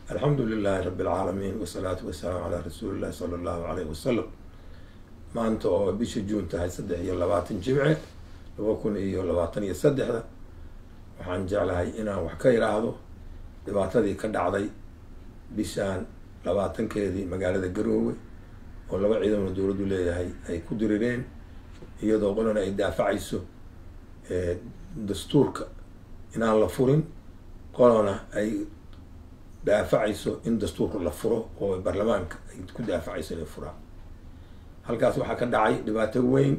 alxamdu lilaahi rabi alcaalamiin wasalaatu wasalaamu calaa rasuuli illahi sala allahu alayhi wasalam maanta oo bisha juun tahay saddex iyo labaatan jimce laba kun iyo labaatan iyo saddexda waxaan jeclahay inaan wax ka idhaahdo dhibaatadii ka dhacday bishaan labaatankeedii magaalada garoowe oo laba ciidamona dowladdu leeyahay ay ku dirireen iyadoo qolana ay daafacayso dastuurka inaan la furin qolana ay daafacayso in dastuurka la furo oo baarlamaanka ay ku daafacayso inay furaan halkaas waxaa ka dhacay dhibaato weyn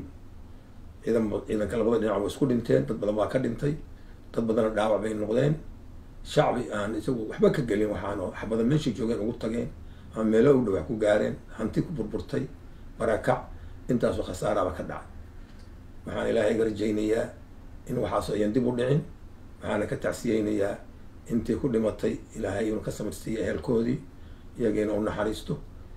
ciidan ciidanka labada dhinac way isku dhinteen dad badan baa ka dhintay dad badanna dhaawac bay noqdeen shacbi aan isagu waxba ka gelin waxaan waxbadan meeshay joogeen ugu tageen ama meelo u dhawax ku gaareen hanti ku burburtay barakac intaasoo khasaaraba ka dhacay waxaan ilaahay ga rajaynayaa in waxaas ayan dib u dhicin waxaana ka tacsiyeynayaa intii ku dhimatay ilaahay inuu ka samarsiiya ehelkoodii iyagiina u naxariisto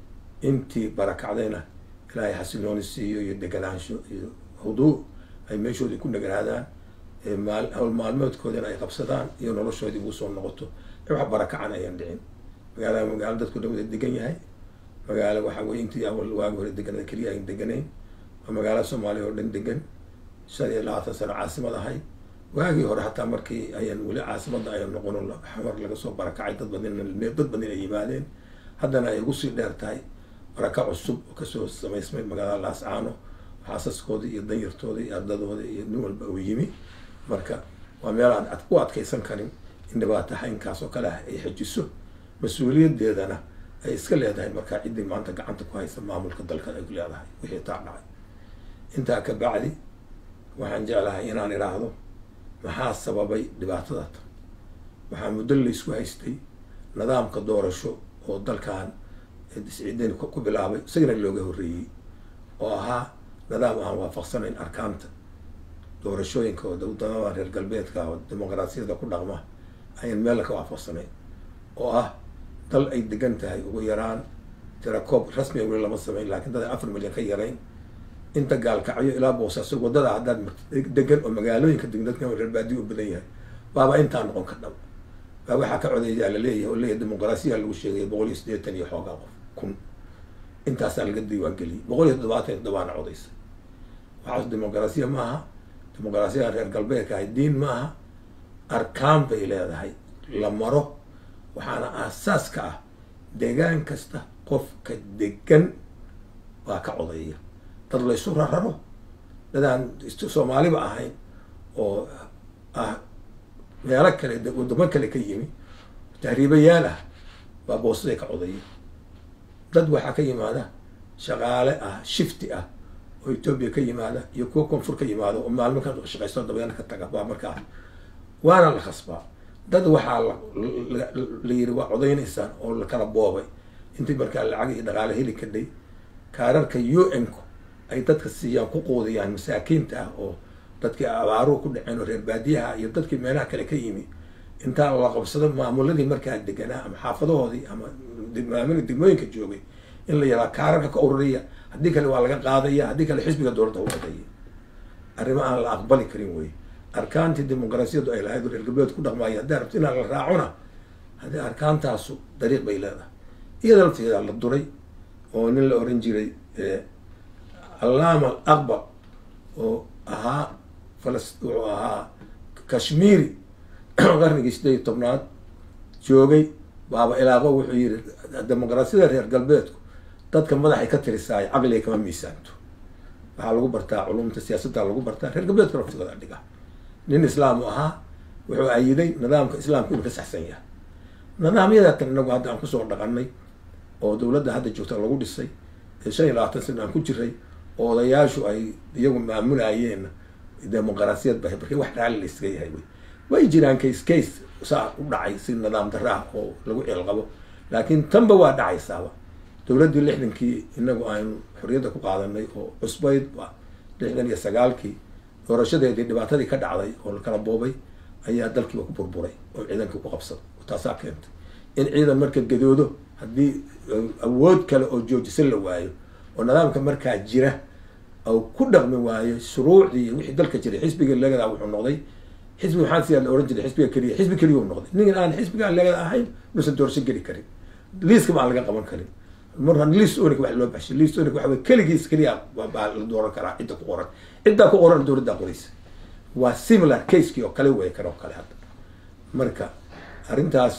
intii barakacdayna ilaahay xasilooni siiyo iyo deganaansho iyo huduu ay meeshoodii ku dheganaadaan maal hawl maalmoodkoodina ay qabsadaan iyo noloshoodii ugu soo noqoto wax barakacan ayaan dhicin magaalada magaalo dadku dhan wada degan yahay magaalo waxa weye intii awal waagi hore deganada keliya ayn deganayn waa magaalo soomaaliya oo dhan degan shan iyo labaatan sano caasimad ahay waagii hore hataa markii ayan weli caasimada ayan noqono xamar laga soo barakacay dad badin dad badin ay yimaadeen haddana ay ugu sii dheer tahay baraka cusub oo kasoo samaysmay magaalada laascaano xaasaskoodii iyo danyartoodii iyo ardadooda iyo nin walba uu yimi marka waa meel aan u adkaysan karin in dhibaato haynkaas oo kale ah ay xejiso mas-uuliyadeedana ay iska leedahay markaa ciddii maanta gacanta ku haysa maamulka dalka ay ku leedahay wixii taa dhacay intaa ka bacdi waxaan jeclahay inaan idhaahdo maxaa sababay dhibaatada tan waxaa muddo laysku haystay nidaamka doorasho oo dalkan siciidani ku bilaabay isagana looga horreeyey oo ahaa nidaam aan waafaqsanayn arkaanta doorashooyinka oo wadamada reer galbeedka oo dimuqraasiyada ku dhaqma ayan meella ka waafaqsanayn oo ah dal ay degan tahay ugu yaraan tirakoob rasmiga weli lama sameyn laakiin dad ay afar milyan ka yarayn inta gaalkacyo ilaa boosaaso wadada haddaad degan oo magaalooyinka degan dadka reer baadiyo u badan yahay baaba intaa noqon ka dhab baa waxaa ka codeeyaa laleeyahay oo leeyahay dimuqraasiya lagu sheegaya boqol iyo siddeetan iyo xoogaa qof kun intaasaa laga diiwaan geliyay boqol iyo toddobaatan iyo toddobaana codaysa waxaas dimuqraasiya maaha dimuqraasiyada reer galbeedka ahay diin maaha arkaan bay leedahay la maro waxaana aasaas ka ah deegaan kasta qofka degan baa ka codeeya dad laysu rararo dadaan soomaaliba ahayn oo ah meelo kale wadamo kale ka yimi tahriibayaal ah baa boosaday ka codeeya dad waxaa ka yimaada shaqaale ah shifti ah oo etoobiya ka yimaada iyo kuwa koonfur ka yimaada oo maalmo ka shaqaysto dabeena ka taga baa markaa waana la khasbaa dad waxaa la yiri waa codeynaysaan oo lakala boobay intii markaa lacag iyo dhaqaale heli kadhay kaararka u n ku ay dadka siiyaan ku quudiyaan masaakiinta ah oo dadkii abaaruhu ku dhaceen oo reer baadiyaha iyo dadkii meelaha kale ka yimi intaa la qabsado maamuladii markaa deganaa ama xaafadahoodii ama maamuli degmooyinka joogay in la yaraa kaararka ka ururiya haddii kale waa laga qaadaya haddii kale xisbiga dowladda u codeeya arrimo aan la aqbali karin wey arkaantii dimuqraasiyadu ay lahayd reer galbeed ku dhaqmaayo haddaa rabto inaan la raacona haddii arkaantaasu dariiq bay leedahay iyada lafteeda la duray oo nin la oran jiray allaama al aqbar oo ahaa falas wuxuu ahaa kashmiiri qarnigii sideed iyo tobnaad joogay baaba ilaaqo wuxuu yiri dimuqraasiyada reer galbeedku dadka madaxay ka tirisaay caqliga kama miisaanto waxaa lagu bartaa culumta siyaasadda lagu bartaa reer galbeedka laftigooda dhiga nin islaamu ahaa wuxuu ayiday nidaamka islaamka inuu ka saxsan yahay nidaamyada tan inagu hadda aan kusoo dhaqanay oo dowladda hadda joogta lagu dhisay ee shan iyo labaatan sana aan ku jiray oo odayaashu ay iyagu maamulayeen dimuqraasiyad ba markii wax raalli la iskaga yahay wey way jiraan case case saa u dhacay si nidaam darraah oo lagu ceelqabo laakiin tanba waa dhacaysaaba dowladdii lixdankii inagu aynu xorriyadda ku qaadanay oo cusbayd lixdan iyo sagaalkii doorashadeedii dhibaatadii ka dhacday oo lakala boobay ayaa dalkiiba ku burburay oo ciidankii ku qabsaday taasaa keentay in ciidan marka gadoodo haddii awood kale oo joojisan la waayo oo nidaamka markaa jira ou ku dhaqmi waayo shuruucdii wixii dalka jiray xisbigii lagadaa wuxuu noqday xisbi maxamed siyaad la ohan jiray xisbiga keliya xisbi keliya u noqday nin aan xisbiga laga ahayn nuusan doorasho geli karin liiska ma aan laga qaban karin marka liis onig wax loo baxshay liis onig waxa weye keligiis keliya baa la dooran karaa cidda ku qoran ciddaa ku qoran dowladdaa qoraysa waa similar casekii oo kale wey kan oo kale hadda marka arrintaas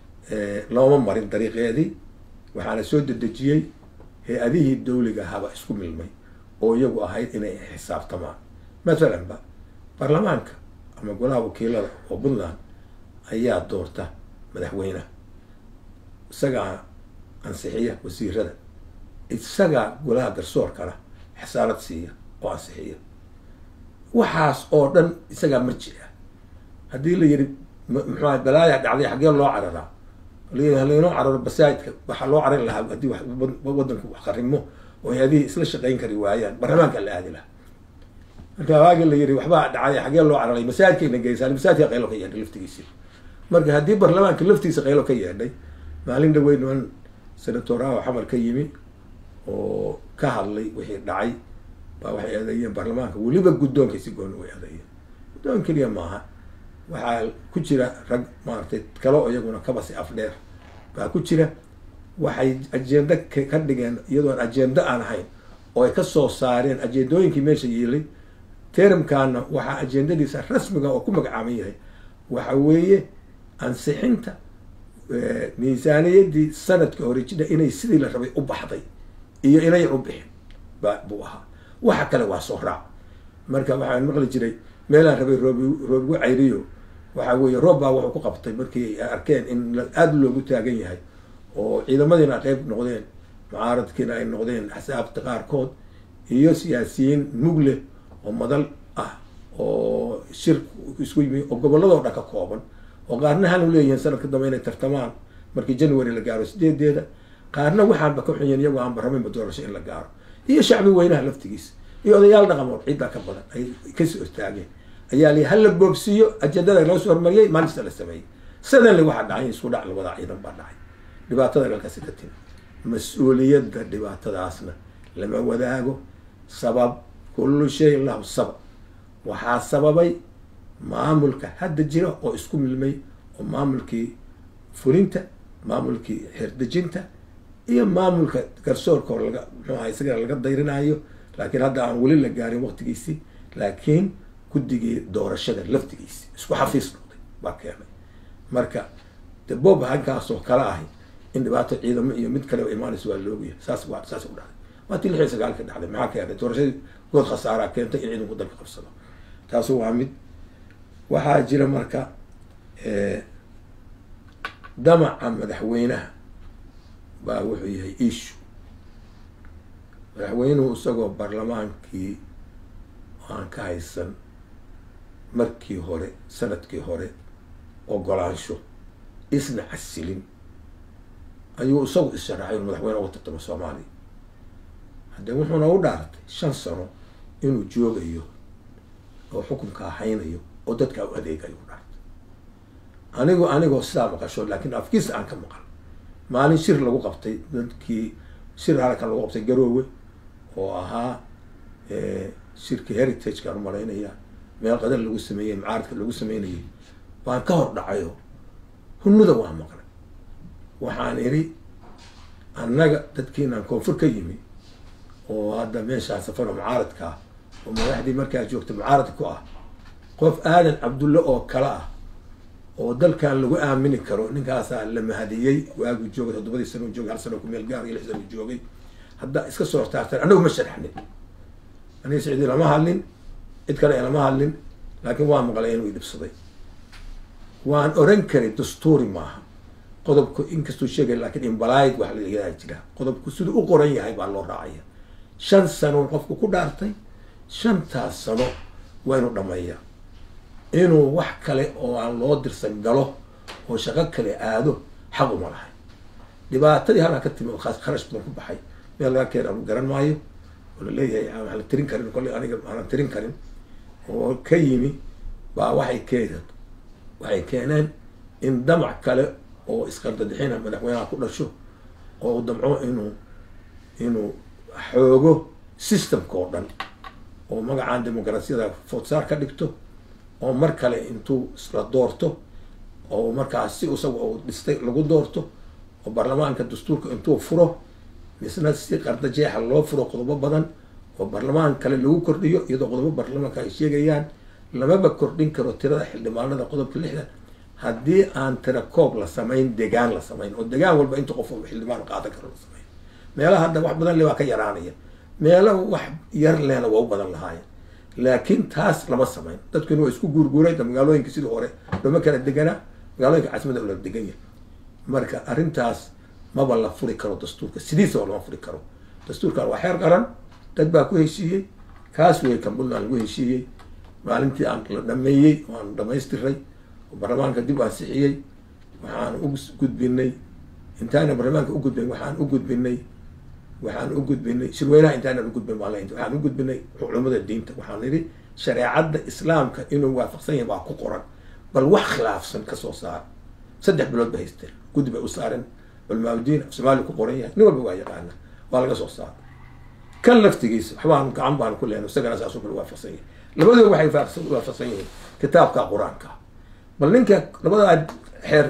looma marin dariiqeedii waxaana soo dedejiyey hay-adihii dawliga ahaba isku milmay oo iyagu ahayd inay xisaabtamaan mathalan ba baarlamaanka ama golaha wakiilada oo puntland ayaa doorta madaxweyneha isagaa ansixiya wasiirada isagaa golaha garsoorkana xasaanad siiya oo ansixiya waxaas oo dhan isagaa marji ah haddii la yidhi muxua balaaya dhacday xaggee loo cararaa halaynoo cararo basaajidka waxaa loo caran lahaa haddii wadanku wax qarimo oo hay-adihii isla shaqayn kari waayaan baarlamaanka la aadi lahaa marka waagi la yidhi waxbaa dhacay xaggee loo cararay masaajidkayna geysaan masaajidka qaylo ka yeedhay laftigiisi marka haddii baarlamaanka laftiisa qaylo ka yeedhay maalin dhaweyn niman senatoraha xamar ka yimi oo ka hadlay wixii dhacay baa waxay eedeeyeen baarlamaanka weliba guddoonka si gooni way eedeeyeen guddoon keliya maaha waxaa ku jira rag maaragtay kale oo iyaguna kabasi afdheer baa ku jira waxay ajenda ka dhigeen iyadoon ajenda aan ahayn oo ay kasoo saareen ajendooyinkii meesha yeelay termkana waxaa ajendadiisa rasmiga oo ku magacaaban yahay waxa weeye ansixinta miisaaniyadii sanadka hore jidha inay sidii la rabay u baxday iyo inayan u bixin ba buu ahaa waxa kale waa soo raac marka waxaan maqli jiray meelaan rabay roob roobigu cayriyo waxa weeye roob baa wuxuu ku qabtay markii ay arkeen in aada loogu taagan yahay oo ciidamadiina ay qeyb noqdeen mucaaradkiina ay noqdeen axsaabta qaarkood iyo siyaasiyiin mug leh oo madal ah oo shir isku yimi oo gobolladoo dhan ka kooban oo qaarna hanu leeyihiin sanadka dambe inay tartamaan markii january la gaaro sideedeeda qaarna waxaanba ka xunyen iyagoo aanba rabinba doorasho in la gaaro iyo shacbi weynaha laftigiisa iyo odayaal dhaqamood ciddaa ka badan ay kasoo istaageen ayaa li hala boobsiiyo ajendada loo soo hormariyay maalista la sameeyey sadanle waxaa dhacay isku dhac labada ciidan baa dhacay dhibaatada halkaasi ka timi mas-uuliyadda dhibaatadaasna lama wadaago sabab kullu shayin lahu sabab waxaa sababay maamulka hadda jira oo isku milmay oo maamulkii fulinta maamulkii xerdejinta iyo maamulka garsoorka oo laga muxuu aha isagana laga dayrinayo laakiin hadda aan weli la gaarin waqtigiisii laakiin guddigii doorashada laftigiisi isku xafiis noqday baa keenay marka de bob halkaasoo kale ahi in dhibaato ciidamo iyo mid kale imaanaysa waa loogayahay saas waa saas u dhacday waa tii lix iyo sagaalka dhacday maxaa keenay doorashadii good khasaaraa keentay in ciidanku dalka qabsado taasu waa mid waxaa jira marka damaca madaxweynaha baa wuxuu yahay ishu madaxweynuhu isagoo baarlamaankii aan ka haysan markii hore sanadkii hore ogolaansho isna casilin ayuu isagu is-sharaxay inu madaxweyne uga tartamo soomaaliya haddee wuxuuna u dhaartay shan sano inuu joogayo oo xukunka ahaynayo oo dadka u adeegayo u dhaartay anigu anigoo sidaa maqasho laakiin afkiisa aan ka maqal maalin shir lagu qabtay dadkii shir halkan lagu qabtay garoowe oo ahaa shirkii heritage-kaan u malaynaya meel qadan lagu sameeyey macaaradka lagu sameynayay baan ka hor dhacayo hunuda waa maqlay waxaan idhi annaga dadkiinaan koonfur ka yimi oo hadda meeshaan safaro mucaaradka ah oo madaxdii markaa joogta mucaarad ku ah qof aadan cabdulle oo kale ah oo dalkan lagu aamini karo ninkaasaa la mahadiyey waagu joogay toddobadii sano joogay hal sano ku meel gaar iyo lix sano joogay hadda iska soo hortaarteen annagu ma sharaxnin aniga sicdi lama hadlin cid kale lama hadlin laakiin waa maqlay inuu idhibsaday waan oran karay dastuuri maaha qodobku inkastuu sheegay laakiin imbalayd wax layadaa jira qodobku siduu u qoran yahay baa loo raacaya shan sano qofku ku dhaartay shantaas sano waa inuu dhameeyaa inuu wax kale oo aan loo dirsan galo oo shaqo kale aado xaq uma lahay dhibaatadii halkaa ka timi oo khaas kharash badan ku baxay meel laga keen anu garan maayo oo laleeyahay aan la tirin karin kolley aniga aanan tirin karin oo ka yimi baa waxay keeneen waxay keeneen in damac kale oo isqardadixina madaxweynaha ku dhasho oo u damco inuu inuu xoogo systemka oo dhan oo magacaan dimuqraasiyada foodsaar ka dhigto oo mar kale intuu isla doorto oo markaas si isaga uu dhistay lagu doorto oo baarlamaanka dastuurka intuu furo misna si qardajeexa loo furo qodobo badan oo baarlamaan kale lagu kordhiyo iyadoo qodobo baarlamaanka ay sheegayaan lamaba kordhin karo tirada xildhibaanada qodobka lixdan haddii aan tira koob la samayn degaan la samayn oo degaan walba inta qof xildhibaan qaadan karo la samayn meelaha hadda wax badan le waa ka yaraanaya meelo wax yar lehna waa u badan lahaayeen laakiin taas lama samayn dadkuna waa isku guurguuray magaalooyinka sidii hore lama kala deganaa magaalooyinka caasimada la degan yahay marka arrintaas maba la furi karo dastuurka sidiisaba lama furi karo dastuurkan waa xeer qaran dad baa ku heshiiyey kaas wey kan puntland lagu heshiiyey maalintii aan la dhameeyey oo aan dhamaystiray oo baarlamaanka dib ansixiyey waxaan u gudbinay intaana baarlamaanka u gudbin waxaan u gudbinay waxaan u gudbinay shirweynaha intaanan u gudbin maalin waxaan u gudbinay culamada diinta waxaan nidhi shareecadda islaamka inuu waafaqsan yahay waa ku qoran bal wax khilaafsan kasoo saar saddex bilood ba haysteen guddi bay u saareen culamaauddiin af soomaaliya ku qoran yahay nin walba waa yaqaana waa laga soo saara kan laftigiisa waxbaan gacan baan ku lehna isagana saasoo kale waafaqsan yahay labadooda waxay waafaqsan yihiin kitaabka qur-aanka bal ninka labadaa xeer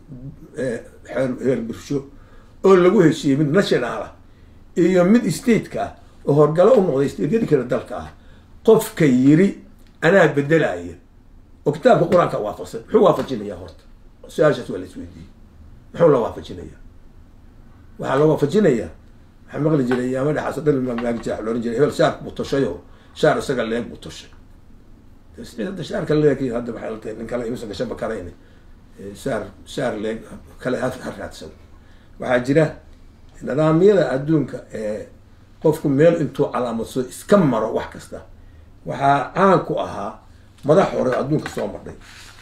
xeer heer bulsho oo lagu heshiiyey mid national ah iyo mid stateka ah oo horgalo u noqday stateyadii kale dalka ah qofka yiri anaa bedelaya oo kitaabka qur-aanka waafaqsan muxuu waafajinayaa horta su-aashaas waa la isweydiiyey muxuu la waafajinayaa waxaa la waafajinayaa waxaa maqli jiray yaama dhexaas dhan maagijaa loohan jiray hebel shaar buu toshay oo shaar isaga leeg buu toshay hadda shaarka leeg hadda waxay la tahay nin kale imuusan gashaba karayn shaar shaar leeg kale ha raadsan waxaa jira nidaamyada adduunka ee qofku meel intuu calaamadsado iska maro wax kasta waxaa caan ku ahaa madax hore oo adduunka soo madhay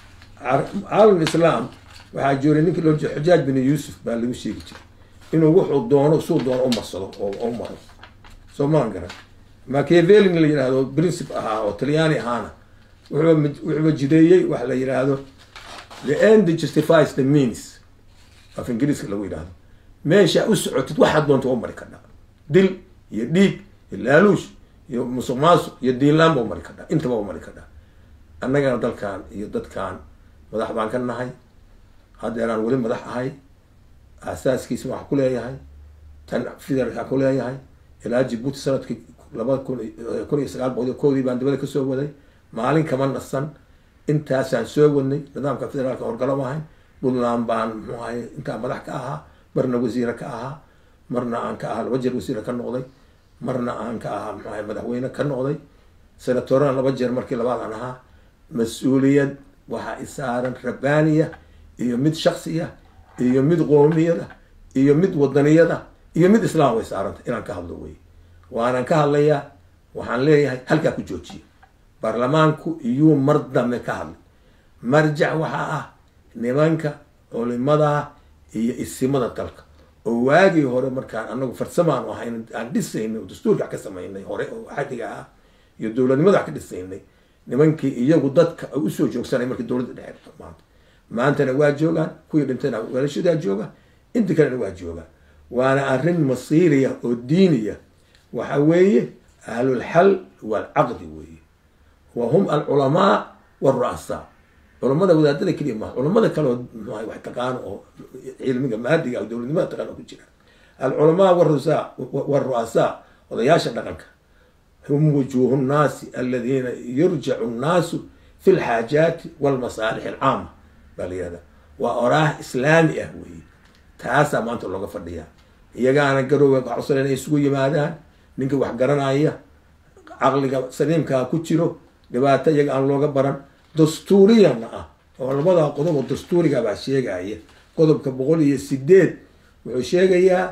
caalam islaam waxaa jooray ninkii loo jeeda xujaaj bin yuusuf baa lagu sheegi jiray inuu wuxuu doono suu doono u marsado oo u maro soo maan garan machiavelin la yidhaahdo princip ahaa oo talyaani ahaana wuxuuba wuxuuba jideeyey waxa la yidhaahdo the end justifies the means af ingiriiska lagu yidhaahdo meesha u socotid waxaad doonta u mari kadhaa dil iyo dhiig iyo laaluush iyo musuq maasuq iyo diinlaan ba u mari kadhaa intaba u mari kadhaa annagana dalkan iyo dadkan madax baan ka nahay haddeeraan weli madax ahay aasaaskiisa waxaa ku leeyahay tan federalkaa ku leeyahay ilaa jibuuti sanadkii labada kun kun iyo sagaal boqol iyo koodii baan dibada kasoo waday maalin kama nasan intaasaan soo wadnay nidaamka federaalka horgalo ahayn puntland baan muxuu ahay intaa madax ka ahaa marna wasiire ka ahaa marna aan ka ahaa laba jeer wasiire ka noqday marna aan ka ahaa muxuu ahay madaxweyne ka noqday senatorana laba jeer markii labaad aan ahaa mas-uuliyad waxaa isaaran rabbaaniya iyo mid shaksiya iyo mid qoomiyada iyo mid wadaniyada iyo mid islaam way saaranta inaan ka hadlo wey waanan ka hadlayaa waxaan leeyahay halkaa ku joojiya baarlamaanku iyuu mar dambe ka hadlay marjac waxaa ah nimanka culimada iyo isimada dalka oo waagii hore markaan anagu farsamaan ahayn aan dhisaynay oo dastuurka wax ka samaynay hore oo xadiga ah iyo dowladnimada wax ka dhisaynay nimankii iyagu dadka usoo joogsanay markii dowladda dhexe maanta maantana waa joogaan kuwii dhintayna weelashadaa jooga inta kalena waa joogaan waana arrin masiiriya oo diiniya waxa weeye ahlulxal waalcaqdi weeye wa hum alculamaa waalru'asaa culamada wadaadada keliya maha culamada kaleoo mxuaha wax taqaano oo cilmiga maadiga o dowladnimada taqaano ku jira alculamaa wrusaa waalru'asaa odayaasha dhaqanka hum wujuuhu nnaasi aladiina yurjacu nnaasu fi lxaajaati walmasaalix alcaama baa la yihahda waa oraah islaami ah weeye taasaa maanta looga fadhiyaa iyagaana garowga codsan inay isugu yimaadaan ninka wax garanaya caqliga saliimkaa ku jiro dhibaato iyaga aan looga baran dastuuriyana ah oo labada qodob oo dastuuriga baa sheegaya qodobka boqol iyo sideed wuxuu sheegayaa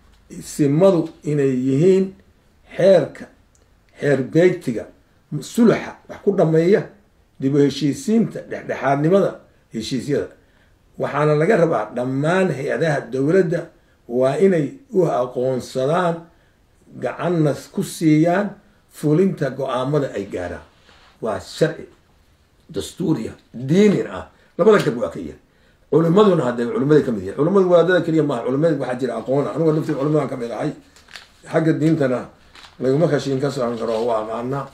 simadu inay yihiin xeerka xeer beegtiga sulaxa wax ku dhameeya dib u heshiisiinta dhexdhexaadnimada heshiisyada waxaana laga rabaa dhammaan hay-adaha dowladda waa inay u aqoonsadaan gacanna ku siiyaan fulinta go-aamada ay gaaraan waa sharci dastuuriya diinin ah labada gab waa ka yahay culimaduna hadda culimada kamid yahay culimadu wadaadada keliya maaha culimada waxaa jira aqoon anigo laftii culimadan kamid ahay xagga diintana laguma khashiin ka socon karo waa aqaanaa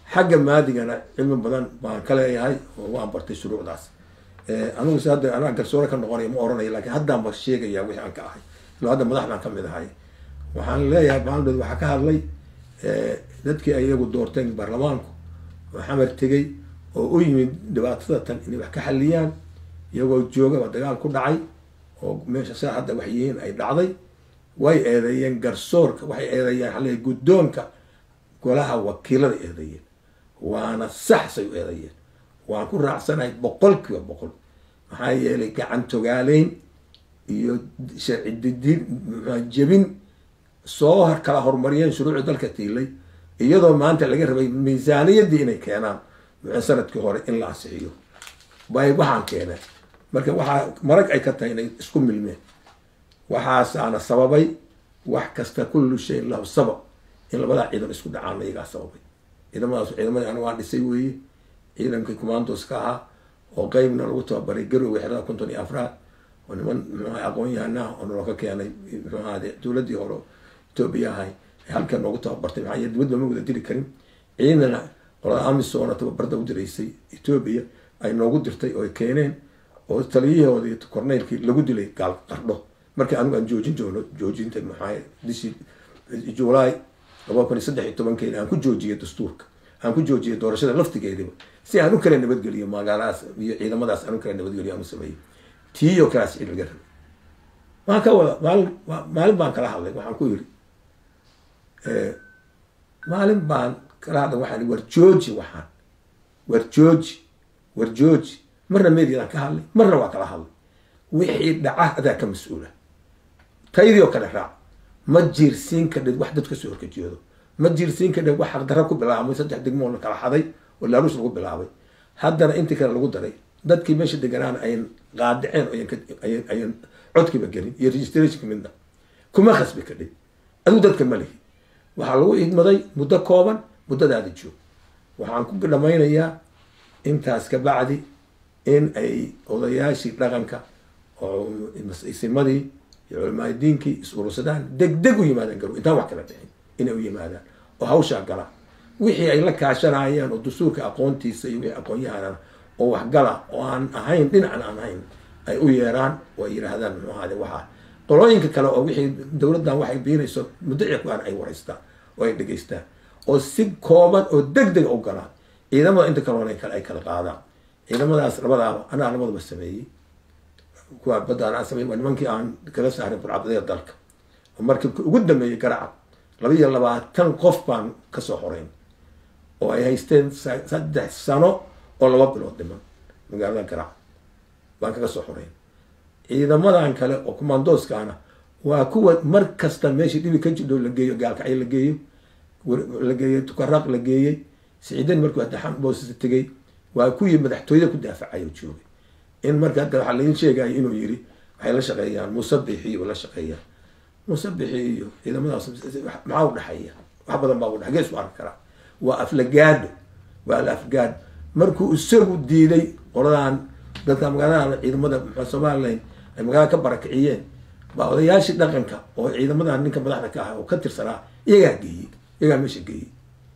xagga maadigana cilmi badan baan ka leeyahay oo waan bartay shuruucdaas anigu se hadda anaa garsoore ka noqonaya ma oranayo lakin haddaan ba sheegaya wixii aan ka ahay ilo hadda madaxdaan ka mid ahay waxaan leeyahay maaldood waxaa ka hadlay dadkii ay iyagu doorteen baarlamaanku oo xamar tegay oo u yimid dhibaatada tan inay wax ka xaliyaan iyagoo joogaba dagaal ku dhacay oo meesha saa hadda wax yihiin ay dhacday way eedeeyeen garsoorka waxay eedeeyeen xale guddoonka golaha wakiilada eedeeyeen waana sax say u eedeeyeen waan ku raacsanahay boqol kiiba boqol maxaa yeelay gacan togaaleyn iyo sharci didin jebin soo kala horumariyeen shuruucii dalka tiilay iyadoo maanta laga rabay miisaaniyaddii inay keenaan sanadkii hore in la ansixiyo bay waxaan keeneen marka waxaa marag ay ka tahay inay isku milmeen waxaasaana sababay wax kasta kullu shayin lahu sabab in labadaa ciidan isku dhacaan iyagaa sababay ciidamadaas ciidamadii ana waan dhisay weeye ciidankii commandos ka ahaa oo qeybna lagu tababaray garowe xerada konton iyo afraad oo niman mxuaha aqoon yahanah oo naloo ka keenay mxuahade dowladdii hore etoobiya ahay halkan noogu tababartay maxaa yeel dibadba ma wada diri karin ciidana qolada amisoona tababarda u diraysay etoobiya ay noogu dirtay oo ay keeneen oo taliyahooda iyo korneylkii lagu dilay gaal qardho markii anigu aan joojin doono joojinta maxaa bishii julaay laba kun iyo saddex iyo tobankeeda aan ku joojiyay dastuurka aan ku joojiyay doorashada laftigeediba si aan u kala nabadgeliyo magaaladaas iyo ciidamadaas aan u kala nabadgeliyo aan u sameeyey tiiyo kalaas cid laga rabay waan ka wada maalin maalin baan kala hadlay waxaan ku yiri maalin baan kala hadlay waxaan war jooji waxaan war jooji war jooji marna mediadaan ka hadlay marna waa kala hadlay wixii dhaca adaa ka mas-uula taydii oo kale raac ma jiirsiin kadhid wax dad kasoo horkajeedo ma jiirsiin kadhid wax xaqdarra ku bilaabmay saddex degmoo la kala xaday oo laaluus lagu bilaabay haddana intii kale lagu daray dadkii meesha deganaana ayan qaadiceen ayan ayan codkiiba gelin iyo registrationka midna kuma khasbi kadhid adigu dadka ma lihi waxaa lagu idmaday muddo kooban muddadaada joog waxaan ku dhamaynayaa intaas ka bacdi in ay odayaashii dhaqanka oo isimadii iyo culamaaadiinkii is urursadaan deg deg u yimaadaan garow intaan wax kala dhicin inay u yimaadaan oo hawshaa galaan wixii ay la kaashanayaan oo dastuurka aqoontiisa iyo wixii aqoon-yahanana oo waxgala oo aan ahayn dhinacan aan ahayn ay u yeeraan oo ay yidhaahdaan muxuu ahaade waxaa qolooyinka kale oo wixii dowladdan waxay biinayso muddaci ku-aan ay wareystaan oo ay dhegeystaan oo si kooban oo deg dega u galaan ciidamada inta kaloona ay kala qaadaan ciidamadaas labadaaba anaa labadaba sameeyey kuwa badda anaa sameeyey waa nimankii aan kala saaray burcabadeeda dalka oo markibka ugu dambeeyey garacab laba iyo labaatan qof baan kasoo horeyn oo ay haysteen saddex sano oo laba bilood dhiman magaalada garacab baan kaga soo horeyn ciidamadan kale oo commandooskaana waa kuwa mar kasta meeshii dhibi ka jidho la geeyo gaalkacyo la geeyo la geeyey tukaraaq la geeyey siciidan markuu hadda boosisa tegay waa kuwii madaxtooyada ku daafacayo joogay in marka hadda waxaa lain sheegaya inuu yiri waxay la shaqeeyaan musabixi iyo la shaqeeyaan musabixi iyo ciidamadaas maxaa udhexeeya wax badan baa udhe gees u arki karaa waa aflagaado waa la afgaado markuu isagu diiday qoladan dadka magaalada ciidamada mxua somalilan ay magaalada ka barakiciyeen baa odayaashii dhaqanka oo ciidamadan ninka madaxda ka ah oo ka tirsanaa iyagaa geeyey iyagaa meesha geeyey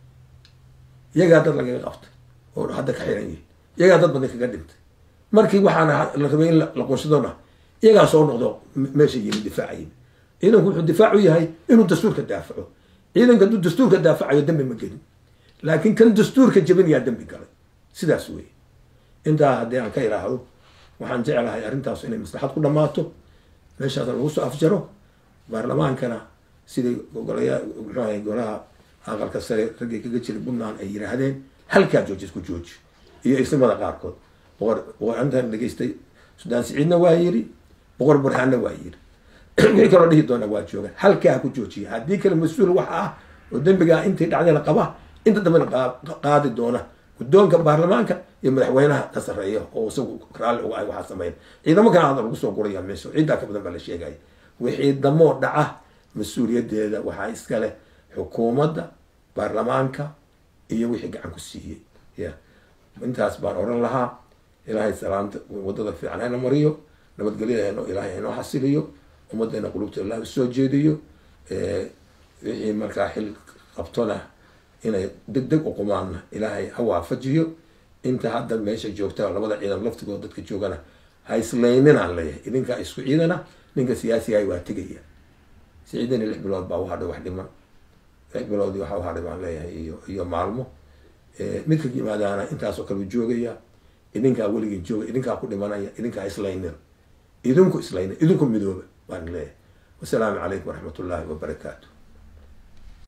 iyagaa dad lagaga qabtay oo hadda ka xiran yihin iyagaa dad badan kaga dhintay markii waxaana la rabay in la qunsadona iyagaa soo noqdo meesha yimi difaaca yimi ciidanku wuxuu difaac u yahay inuu dastuurka daafaco ciidanka hadduu dastuurka daafacayo dambi ma gelin laakiin kan dastuurka jebinayaa dambi galay sidaas wey intaa haddii aan ka idhaahdo waxaan jeclahay arrintaas inay maslaxad ku dhammaato meeshaasna lagu soo afjaro baarlamaankana sidii golaya muxuu ahay golaha aqalka sare raggii kaga jiray puntland ay yidhaahdeen halkaa jooji isku jooji iyo isnimada qaarkood boqor boqor intaan dhegeystay sudaan siciidna waa yiri boqor burhaanna waa yiri wixii kaloo dhihi doona waa jooga halkaa ku joojiya haddii kale mas-uul waxa ah oo dembigaa intay dhacdayna qaba inta dambena qaadi doona guddoonka baarlamaanka iyo madaxweynaha ka sarreeya oo isagu raalli uga ay waxaa sameyn ciidamo kana hadda lagu soo guraya meesha ciiddaa ka badan baa la sheegaya wixii damoo dhaca mas-uuliyaddeeda waxaa iskale xukuumadda baarlamaanka iyo wixii gacan ku siiyey ya intaas baan oran lahaa ilaahay salaamta wadada fiican hayna mariyo nabadgelyada ilaahay haynoo xasiliyo ummaddeena qulubta ilaah usoo jeediyo wixii markaa xil qabtona inay deg deg u qumaanna ilaahay ha waafajiyo inta hadda meesha joogta labada ciidan laftigood dadka joogana ha islayninaan leeyahay idinkaa isku ciidana ninka siyaasigahay waa tegaya siciidani lix bilood baa uhadhay wax dhiman lix bilood waxa uhadhay baan leeyahay iyo iyo maalmo midka yimaadaana intaasoo kale u joogaya idinkaa weligii jooga idinkaa ku dhimanaya idinkaa islaynin idinku islaynin idinku midooba baan leeyahay wasalaamu calaykum waraxmat ullaahi wabarakaatu